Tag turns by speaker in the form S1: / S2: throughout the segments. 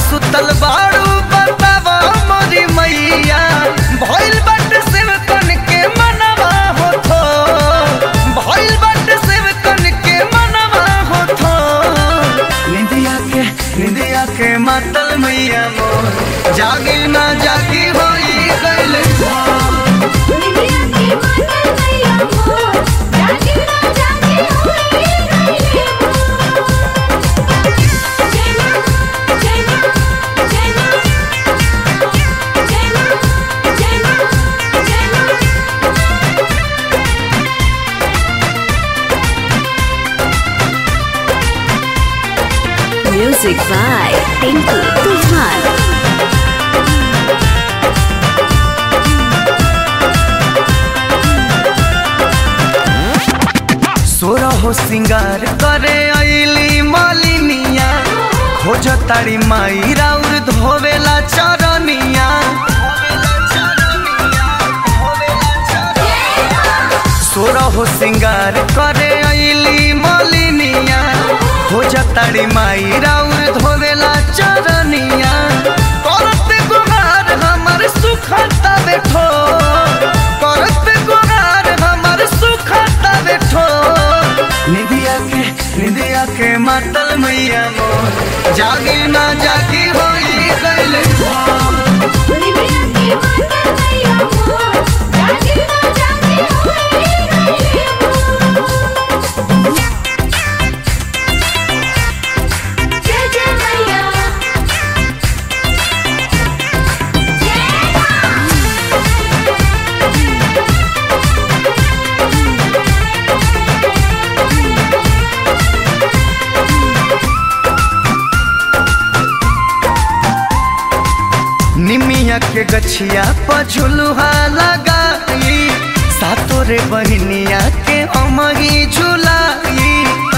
S1: सुतल बाड़ू बतावा मोरी मैया भइल बट शिव कन के मनवा होथो भइल बट शिव कन के मनवा होथो निंदिया के निंदिया के मातल मैया मोर जागी ना जागी होई गइल
S2: निमिया के मातल मैया मोर जागे ना जागे होई गइले जैना जैना जैना जैना जैना जैना
S3: Music by Tinku Tufan.
S1: सोरा हो सिंगार करे आईली मालिनिया खोज तारी माई राउर धोवेला चरनिया सोरा हो सिंगार करे आईली मालिनिया खोज तारी माई राउर धोवेला चरनिया करत गुहार हमर सुखता बैठो करत गुहार हमर सुखता बैठो निधिया के निधिया के मातल मैया मोर जागी ना जागी होई गइल
S2: निमिया के मातल मैया मोर जागे ना जागे होई गइले जय जय मैया
S1: निमिया के गछिया पर झुलुहा लगाई सातो रे बहिनिया के अमही झुलाई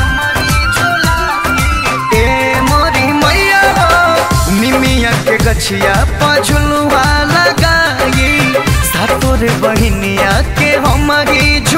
S1: ए मोरी मैया हो निमिया के गछिया पर झुलुहा लगाई सातो रे बहिनिया के हमही